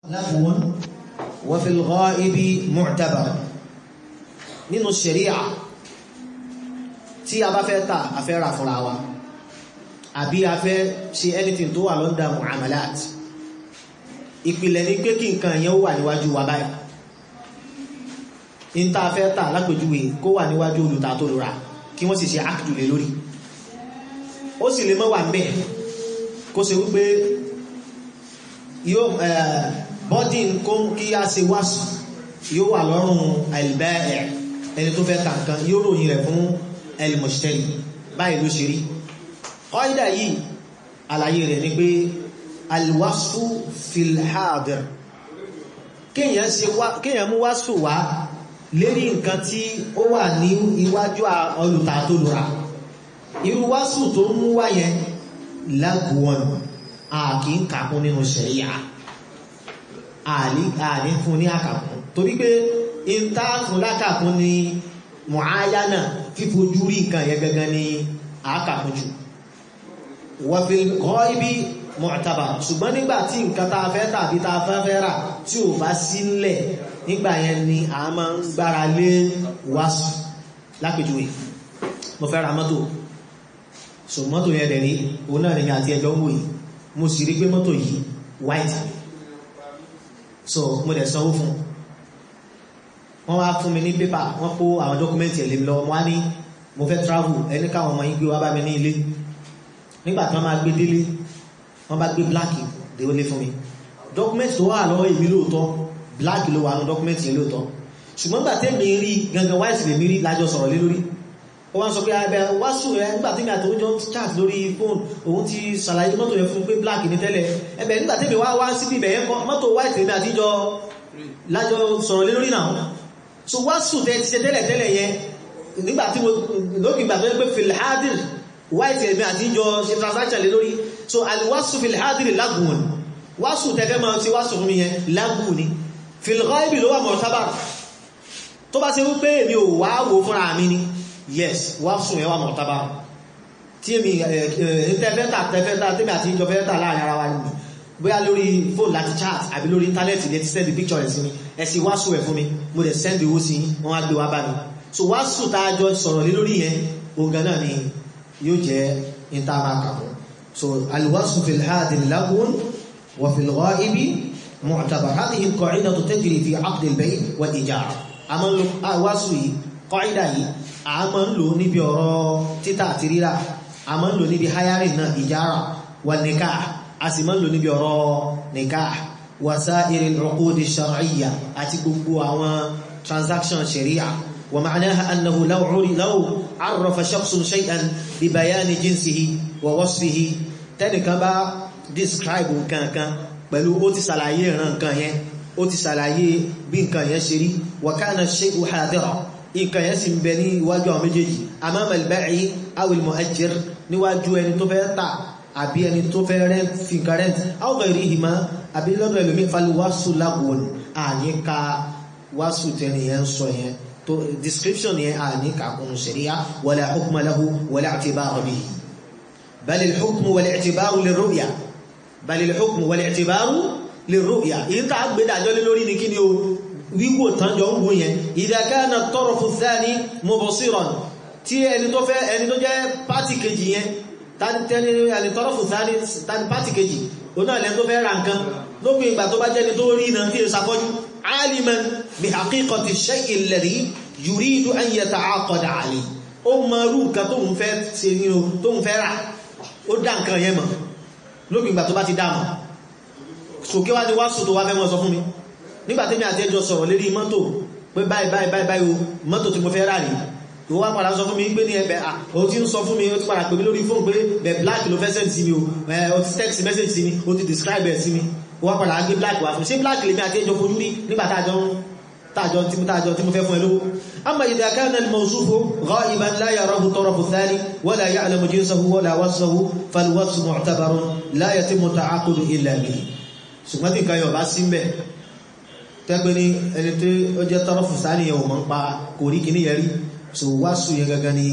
lagwun wa fil ghaibi mu'tabar nínú ṣẹ̀ríà tí a bá fẹ́ tà a fẹ́ rà fúnra wa àbí a fẹ́ ṣe anything tó wà lọ́ndà muamalat ìpìlẹ̀ ní pé kí nǹkan yẹn ó wà níwájú wa báyìí in tá a fẹ́ tà lápèjúwe kó wà níwájú olùta tó lura kí wọ́n sì ṣe ákìdù lé lórí ó sì lè mọ́ wà mẹ́ kó ṣe wípé yóò bọ́dí kó kí a ṣe wáṣù yóò wà lọ́rùn àìlbẹ́ẹ̀ ẹni tó fẹ́ tà nǹkan yóò ròyìn rẹ̀ fún ẹlmọ̀ṣẹ́rì báyìí ló ṣe rí kọ́ídà yìí àlàyé rẹ̀ ni pé alwasfu filhadir kíyàn mú wásù wá lérí nǹkan tí ó wà ní iwájú olùta tó lura irú wásù tó mú wá yẹn lágùn àkí ń kàkún nínú ṣẹ̀ríyà àní fún ní àkàkún torí pé ìta fún lákàkún ni mọ̀áyánà fífojú rí nǹkan yẹn gangan ni àkàkún jù wọ́fil kọ́ ibi mọ̀tàbà ṣùgbọ́n nígbà tí nǹkan tá a fẹ́ tàbí tá a fẹ́ fẹ́ rà tí ò bá sílẹ̀ nígbà yẹn ni a máa ń gbára lé wáṣù lápèjúwe mo fẹ́ ra mọ́tò so mọ́tò yẹn dẹ̀ rí òun náà nìyàn àti ẹjọ́ ń wò yìí mo sì rí pé mọ́tò yìí white so mo dẹ̀ sanwó fún wọ́n wá fún mi ní pépà wọ́n kó àwọn dọ́kúmẹ́ntì ẹ̀ lé mi lọ́wọ́ mo wá ní mo fẹ́ travel ẹni káwọn ọmọ yín gbé wá bá mi ní ilé nígbà tí wọ́n máa gbé délé wọ́n bá gbé black délé fún mi dọ́kúmẹ́ntì tó wà lọ́wọ́ èmi lóòótọ́ black ló wà ní dọ́kúmẹ́ntì yẹn lóòótọ́ ṣùgbọ́n gbà tẹ́mi rí gangan white lèmi rí lájọ sọ̀rọ̀ lé lórí ó wá ń sọ pé abẹ wáṣù rẹ nígbà tí mi àti oúnjẹ chat lórí fóònù òun ti ṣàlàyé mọ́tò yẹn fún pé black ní tẹ́lẹ̀ ẹbẹ̀ nígbà tí mi wá wá síbi ibẹ̀ yẹn kọ́ mọ́tò white lèmi àti jọ lájọ sọ̀rọ̀ lé lórí náà so wáṣù tẹ ti ṣe tẹ́lẹ̀ tẹ́lẹ̀ yẹn nígbà tí mo lókè ìgbà tó yẹ pé filhadir white lèmi àti jọ ṣe transaction lé lórí so alwáṣù filhadir lágùn wáṣù tẹ́fẹ́ máa ṣe wáṣù fún mi yẹn lágùn ni filghaibi ló wà mọ̀tábà tó bá ṣe wípé èmi ò wá wò fúnra mi ni yes wá sùn ẹwà mọ̀tàbá tí èmi tẹ́fẹ́ta tẹ́fẹ́ta tẹ́mi àti ìjọ fẹ́ta láàrin ara wa nìí bóyá lórí fóònù láti chat àbí lórí íńtánẹ́ẹ̀tì lè ti send picture rẹ̀ sí mi ẹ sì wá sùn ẹ̀ fún mi mo dẹ̀ send owó sí wọ́n wá gbé wá bá mi so wá sùn tá a jọ sọ̀rọ̀ lé lórí yẹn ogan náà ni yóò jẹ́ intamaka so alwasu fil hadil lagun wa fil ghaibi mu'tabar hadhihi al-qa'idatu tajri fi 'aqd al-bay' wal ijara àmọ́ wáṣù yìí kọ́ìdà yìí a máa ń lò níbi ọ̀rọ̀ títà àti rírà a máa ń lò níbi hayarin náà ìjára wà nìká a sì máa ń lò níbi ọ̀rọ̀ nìká wasa'ir al-uqud ash-shar'iyya àti gbogbo àwọn transaction sharia wa ma'naha annahu law law 'arrafa shakhsun shay'an bi bayani jinsihi wa wasfihi tẹ́nìkan bá describe nǹkan kan pẹ̀lú ó ti ṣàlàyé ìran nǹkan yẹn ó ti ṣàlàyé bí nǹkan yẹn ṣe rí wa kana ash-shay'u hadira nǹkan yẹn sì ń bẹ ní iwájú àwọn méjèèjì amama al-ba'i aw al-mu'ajjir níwájú ẹni tó fẹ́ tà àbí ẹni tó fẹ́ rent fi nǹkan rent aw ghayrihima àbí lọ́dọ̀ ẹlòmí falwasu lagun àníka wásù tẹni yẹn sọ yẹn tó description yẹn àníka kún sharia wala hukma lahu wala i'tibara bihi bal al-hukmu wal-i'tibaru lir-ru'ya bal al-hukmu wal-i'tibaru lir-ru'ya èyí tá a gbé dájọ́ lé lórí ní kí ni o wíwò tánjọ ń wò yẹn ìdákáàna tọrọfù thani mubasiran tí ẹni tó fẹ́ ẹni tó jẹ́ pàtì kejì yẹn tani tọrọfù thani tani pàtì kejì o náà lẹ́n tó fẹ́ ra nǹkan lópin ìgbà tó bá jẹ́ni tó rí iná tí ó sàkọ́jú aliman bi haqiqati shay'i alladhi yuridu an yata'aqada alayhi ó mọ rú nǹkan tó ń fẹ́ ṣe ní o tó ń fẹ́ rà ó dá nǹkan yẹn mọ̀ lópin ìgbà tó bá ti dá mọ̀ sòkè wá ní wá sùn tó wá fẹ́ mọ́ sọ fún mi nígbàtí mi àti ẹjọ́ sọ̀rọ̀ lérí mọ́tò pé báyìí báyìí báyìí báyìí o mọ́tò tí mo fẹ́ rà rí o wá padà sọ fún mi pé ní ẹbẹ̀ o ti ń sọ fún mi o ti padà pè mí lórí fóònù pé bẹ̀ black ló fẹ́ send sí mi o o ti text message sí mi o ti describe ẹ̀ sí mi o wá padà gbé black wá fún ṣé black lèmi àti ẹjọ́ fojú rí nígbà tájọ́ tájọ́ tí mo tájọ́ tí mo fẹ́ fún ẹ lówó amma idha kana al-mawsufu ghaiban la yarahu tarafu thani wala ya'lamu jinsahu wala wasfahu fal-wasfu mu'tabarun la yatimmu ta'aqudu illa bihi ṣùgbọ́n tí nǹkan yọ̀ bá sí mbẹ̀ tẹ́gbẹ́ ní ẹni tí ó jẹ́ tọ́rọ̀fù sáníyàn ò mọ́ ń pa kò rí kì ní yẹrí so wáṣù yẹn gangan ni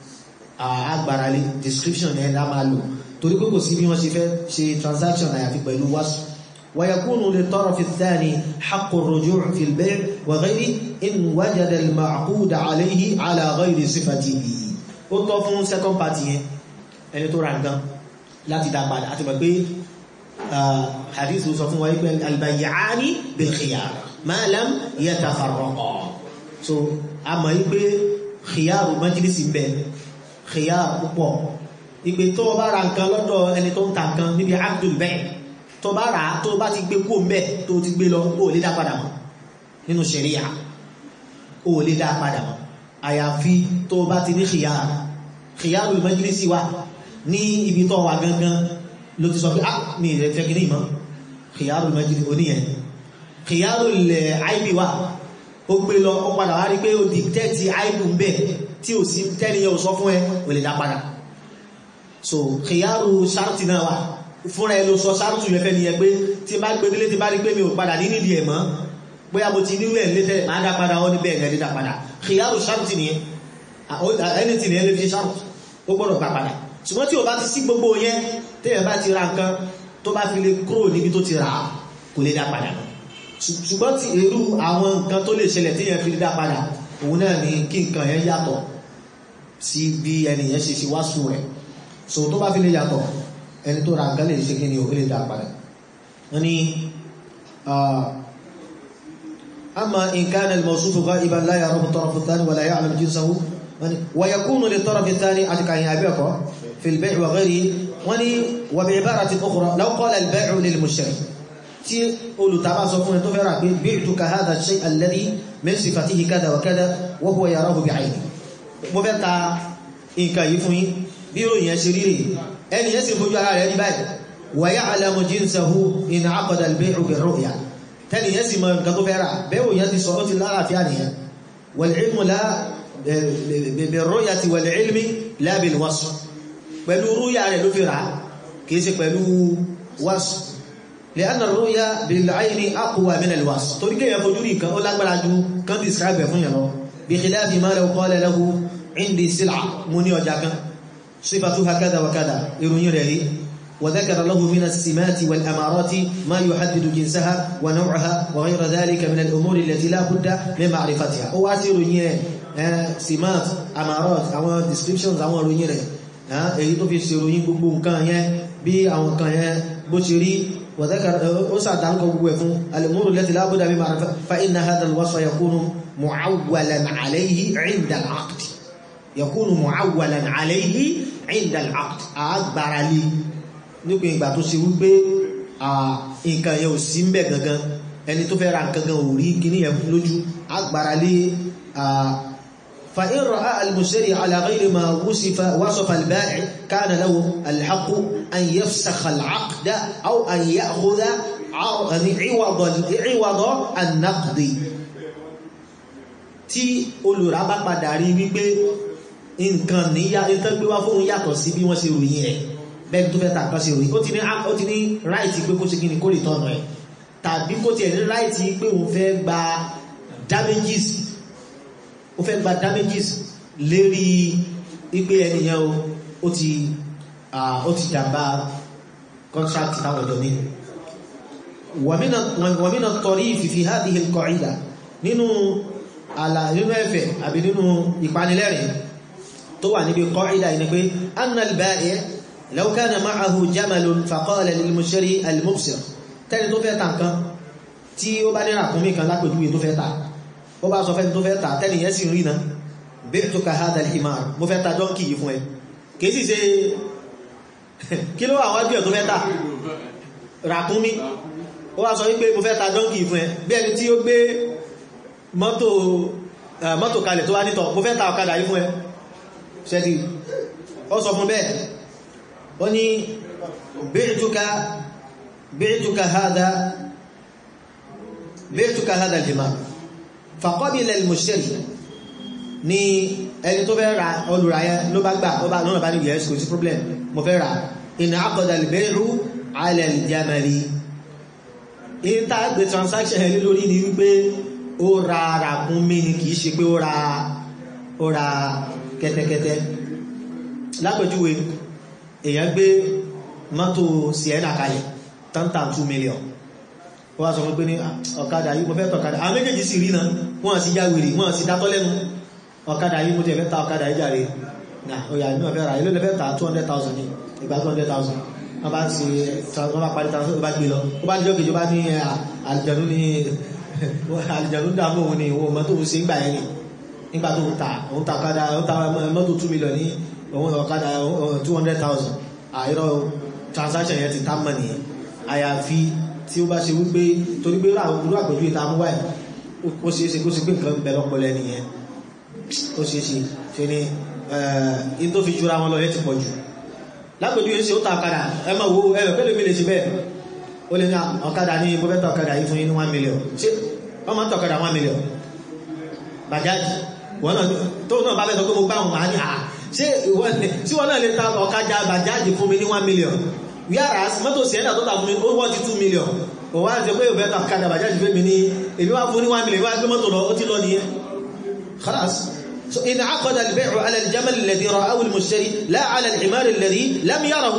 agbáralé description yẹn lá máa lò torí pé kò sí bí wọ́n ṣe fẹ́ ṣe transaction àyàfi pẹ̀lú wáṣù ويكون للطرف الثاني حق الرجوع في البيع وغيره إن وجد المعقود عليه على غير صفته ó tọ́ fún second party yẹn ẹni tó ra nǹkan láti dá padà àti mọ̀ pé hadith sọ fún wa pé albayyani bil khiyar ma lam yatafarraqa so a mọ̀ pé khiyar majlisi ń bẹ khiyar púpọ̀ ìpè tó bá ra nǹkan lọ́dọ̀ ẹni tó ń ta nǹkan níbi abdul bẹ́ẹ̀ tó bá rà á tó bá ti gbé kó mbẹ́ tó ti gbé lọ ó lè dá padà mọ́ nínú ṣẹ̀ríyà ó lè dá padà mọ́ àyàfi tó bá ti ní khiyar khiyarul majlisi wa ní ibi tó wà gangan ló ti sọ pé ah mi rẹ̀ fẹ́ kìíní mọ́ khiyarul majlisi oníyẹn khiyarul aibi wa ó gbé lọ ó padà wá rí pé ó dìtẹ́ẹ̀tì aibu ń bẹ̀ tí ò sí tẹ́niyẹ ò sọ fún ẹ ó lè dá padà so khiyaru sharti náà wà fúnra ẹ ló sọ sharti yẹn fẹ́ ni ẹ pé tí bá gbé délé tí bá rí pé mi ò padà ní nídìí ẹ̀ mọ́ bóyá mo ti nílò ẹ̀ létẹ́ máa dá padà ó ní bẹ́ẹ̀ gẹ́gẹ́ dá padà khiyaru sharti nìyẹn ẹni tí nìyẹn lè fi sharti ó gbọ́dọ̀ gbà padà ṣùgbọ́n tí o bá ti sí gbogbo yẹn téèyàn bá ti ra nǹkan tó bá fi lè kúrò níbi tó ti rà á kò lè dá padà ṣùgbọ́n tí irú àwọn nǹkan tó lè ṣẹlẹ̀ téèyàn fi lè dá padà òun náà ni kí nǹkan yẹn yàtọ̀ sí bí ẹnìyẹn ṣe ṣe wá sùn rẹ̀ so tó bá fi lè yàtọ̀ ẹni tó ra nǹkan lè ṣe kí ni ò lè dá padà wọ́n ní amma in kana al-mawsuf ghaiban la yarahu at-taraf ath-thani wa la ya'lam jinsahu wa yakunu lit-taraf ath-thani atika yin abeko fi al-bay' wa ghayrihi wọ́n ní wa bi'ibaratin ukhra law qala al-bay'u lil-mushtari tí olùtàbá sọ fún ẹ tó fẹ́ rà pé bi'tuka hadha ash-shay' alladhi min sifatihi kadha wa kadha wa huwa yarahu bi'aynihi mo fẹ́ ta nǹkan yìí fún yín bí ìròyìn ẹ̀ ṣe rí rèé ẹni yẹn sì fojú ara rẹ̀ rí báyìí wa ya'lamu jinsahu in 'aqada al-bay'u bir-ru'ya tẹ́lì yẹn sì mọ nǹkan tó fẹ́ rà bẹ́ẹ̀ yẹn ti sọ ó ti lálàáfíà nìyẹn wal-'ilmu la bir-ru'yati wal-'ilmi la bil-wasf pẹ̀lú rúyà rẹ̀ ló fi rà kìí ṣe pẹ̀lú wasf li'anna ar-ru'ya bil-'ayni aqwa min al-wasf torí kéèyàn fojú rí nǹkan ó lágbára ju kan describe ẹ̀ fún yẹn lọ bi khilafi ma law qala lahu 'indi sil'a mo ní ọjà kan صفاتها كذا وكذا يروني رهي وذكر له من السمات والأمارات ما يحدد جنسها ونوعها وغير ذلك من الأمور التي لا بد من معرفتها هو أسيروني سمات أمارات أو descriptions أو روني رهي èyí tó fi ṣèròyìn gbogbo nǹkan yẹn bí àwọn nǹkan yẹn bó ṣe rí وذكر ó sàdánkọ gbogbo ẹ̀ fún الأمور التي لا بد من معرفتها فإن هذا الوصف يكون معولا عليه عند العقد يكون معولا عليه عند العقد agbára lé nípa ìgbà tó ṣe wípé nǹkan yẹn ò sí ń bẹ̀ gangan ẹni tó fẹ́ ra nǹkan gan ò rí kíní yẹn lójú agbára lé فإن رأى المشتري على غير ما وصف وصف البائع كان له الحق أن يفسخ العقد أو أن يأخذ عوض عوض النقد tí olùrà bá padà rí wípé nǹkan níyà ìtọ́gbé wá fóun yàtọ̀ sí bí wọ́n ṣe ròyìn ẹ̀ bẹ́ẹ̀ tó fẹ́ ta nǹkan ṣe ròyìn ó ti ní ó ti ní ráìtì pé kó ṣe kí ni kó lè tọ́nà ẹ̀ tàbí kó tiẹ̀ ní ráìtì pé òun fẹ́ gba damages ó fẹ́ gba damages lérí wípé ẹnìyẹn o ó ti ó ti jàmbá contract táwọn ọ̀dọ́ ní. wàmínà tọrí fífi hadhihi al-qa'ida nínú àlà nínú ẹ̀fẹ̀ àbí nínú ìpanilẹ́rìn tó wà níbi qa'ida yìí ni pé anna al-ba'i' law kana ma'ahu jamalun faqala lil-mushtari al-mubsir tẹ́ni tó fẹ́ ta nǹkan tí ó bá ní ràkúnmí kan lápèjúwe tó fẹ́ ta ó bá sọ fẹ́ tó fẹ́ ta tẹ́ni yẹn sì rí na bi'tuka hadha al-himar mo fẹ́ ta dọ́nkì yìí fún ẹ kìí sì ṣe kí ló wà wájú ẹ̀ tó fẹ́ ta ràkúnmí ó wá sọ wípé mo fẹ́ ta dọ́nkì yìí fún ẹ bí ẹni tí ó gbé mọ́tò mọ́tò kalẹ̀ tó wá nítọ̀ mo fẹ́ ta ọ̀kadà yìí fún ẹ ṣẹ́dì ó sọ fún bẹ́ẹ̀ ó ní bi'tuka bi'tuka hadha bi'tuka hadha al-himar faqabila al-mushtari ní ẹni tó fẹ́ ra olùráyẹ ló bá gbà ó bá lọ́nà bá ní yes kò sí problem mo fẹ́ ra in aqada al-bay'u 'ala al-jamali in tá gbé transaction ẹ̀ lórí ni wípé ó ra ràkúnmí ni kìí ṣe pé ó ra ó ra kẹ́tẹ́kẹ́tẹ́ lápẹjúwe èèyàn gbé mọ́tò sienna kalẹ̀ tọ́ntà 2 million ó wá sọ fún pé ní ọ̀kadà yìí mo fẹ́ tọ̀ ọ̀kadà àwọn méjèèjì sì rí náà wọ́n sì já wèrè wọ́n sì dátọ́ lẹ́nu ọ̀kadà yìí mo tẹ̀ fẹ́ ta ọ̀kadà yìí jàre náà ó yà nínú ọ̀fẹ́ rà ilé lẹ́fẹ́ ta two hundred thousand ní ìgbà two hundred thousand wọ́n bá ń ṣe wọ́n bá parí transfer bá gbé lọ ó bá níjọ́ kejì ó bá ní àlìjẹ̀nú ní àlìjẹ̀nú dààmú òun ni òun mọ́tò ń ṣe ń gbà yẹn ni nígbà tó ń ta òun ta ọ̀kadà òun ta mọ́tò two million ní òun ọ̀kadà two hundred thousand àìrọ̀ transaction yẹn ti tá mọ̀ nìyẹn àyàfi tí ó bá ṣe wípé torí pé irú àpèjú ìta mú wáyé ó ṣeé ṣe kó ṣe pé nǹkan bẹ lọ́pọlọ nìyẹn ó ṣeé ṣe ṣe ni in tó fi jura wọn lọ yẹ ti pọ̀ jù lápèjú yẹn ṣe ó ta ọ̀kadà ẹ máa wo ẹ pẹ́lú mi lè ṣe bẹ́ẹ̀ ó lè ní ọ̀kadà ní mo fẹ́ ta ọ̀kadà yìí fún yín ní one million ṣé wọ́n máa ń ta ọ̀kadà one million bàjáde wọn náà tó náà bá fẹ́ sọ pé mo gbá wọn máa ní à ṣé wọn náà lè ta ọ̀kadà bàjáde fún mi ní one million whereas mọ́tò sienna tó ta fún mi ó wọ́n ti two million ó wá jẹ́ pé òbẹ́ ta ọ̀kadà bàjáde fún mi ní èmi wá fún ní one million wá gbé mọ́tò lọ ó ti lọ nìyẹn خلاص so إن عقد البيع على الجمل الذي رآه المشتري لا على الحمار الذي لم يره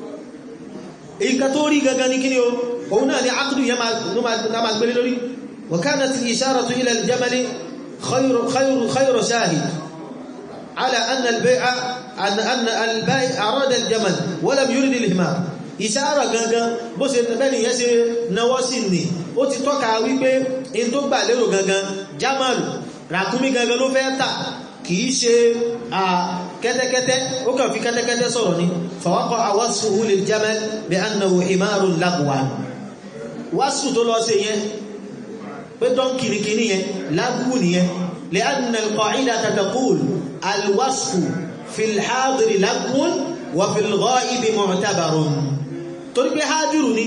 إنك توري غغاني كنيو هنا لعقد يما نما غبلي لوري وكانت الإشارة إلى الجمل خير خير خير شاهد على أن البيع أن أن البائع أراد الجمل ولم يرد الحمار ìṣàrọ̀ gangan bó ṣe bẹ́ni yẹn ṣe náwọ́ sí ní ó ti tọ́ka wípé in tó gbà lérò gangan jamalu ràkúnmí gangan ló fẹ́ tà kìí ṣe kẹ́tẹ́kẹ́tẹ́ ó kàn fi kẹ́tẹ́kẹ́tẹ́ sọ̀rọ̀ ní fọwọ́kọ́ àwọ́sùn lil jamal bí annahu himarun lagwan wásù tó lọ sí yẹn pé dán kìrìkìrì yẹn lágúwù nìyẹn lè anna al-qa'idata taqul alwasfu fil hadiri lagwun wa fil ghaibi mu'tabarun torí pé hadiru ni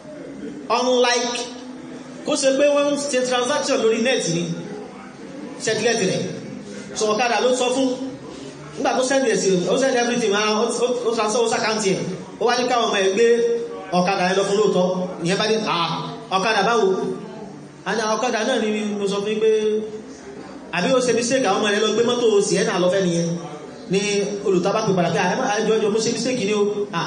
unlike kó ṣe pé wọ́n ṣe transaction lórí net ni ṣẹ́tílẹ̀tì rẹ̀ so ọ̀kadà ló sọ fún nígbà tó sẹ́ndì ẹ̀sì ó sẹ́ndì everything máa ó transfer ó sàkántì ẹ̀ ó wá ní káwọn ọmọ ẹ̀ gbé ọ̀kadà ẹ̀ lọ fún lóòótọ́ ìyẹn bá ní àà ọ̀kadà báwo a ní ọ̀kadà náà ni mo sọ fún pé àbí ó ṣe mistake àwọn ọmọ ẹ̀ lọ gbé mọ́tò sienna lọ fẹ́ nìyẹn ní olùtọ́bá pè padà pé àjọ ọjọ́ mo ṣe mistake ni ó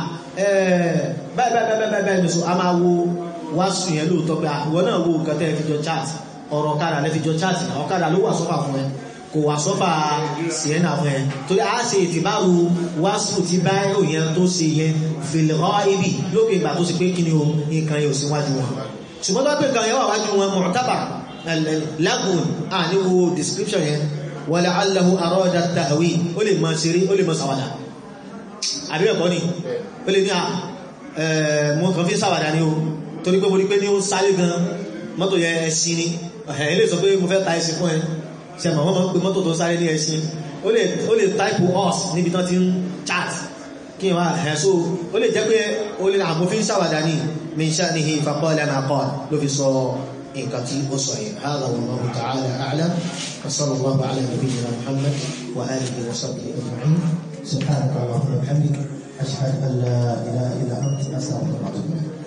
báyìí báyìí báyìí báyìí nìṣó a máa wo wá sùn yẹn lóòótọ́ pé ìwọ náà wo nǹkan tẹ́ ẹ fi jọ chat ọ̀rọ̀ ọ̀kadà lẹ́ fi jọ chat ọ̀kadà ló wà sọ́fà fún ẹ kò wà sọ́fà sienna fún ẹ torí a ṣe ìtìbáru wáṣù tí báyìí yẹn tó ṣe yẹn fèlèrọ ibi lókè ìgbà tó ṣe pé kí ni o nǹkan yóò síwájú wọn ṣùgbọ́n tó pé nǹkan yẹn wà wájú wọn mọ̀tábà lagun a ní wo description yẹn wala allahu arada tahwi ó lè máa ṣeré ó lè máa ṣàwàdà àbí ẹ̀kọ́ ni ó lè ní à mọ́ kàn fi ṣàwàdà ní o torí pé mo rí pé ní ó sáré gan mọ́tò yẹ ẹṣin ni ẹ̀ lè sọ pé mo fẹ́ ta ẹṣin fún ẹ ṣe mọ̀ wọ́n mọ̀ pé mọ́tò tó sáré ní ẹṣin ó lè type us níbi tán ti ń chat kí wá ẹ̀ so ó lè jẹ́ pé ó lè àmú fi ń ṣàwàdà ní min sha'nihi faqala ma qala ló fi sọ nǹkan tí ó sọ yẹn hādhā wallāhu ta'ālā a'lam wa sallallahu 'alā nabiyyina Muhammad wa ālihi wa sahbihi ajma'in subhanaka Allahumma wa bihamdika ashhadu an lā ilāha illā anta astaghfiruka wa atubu ilayk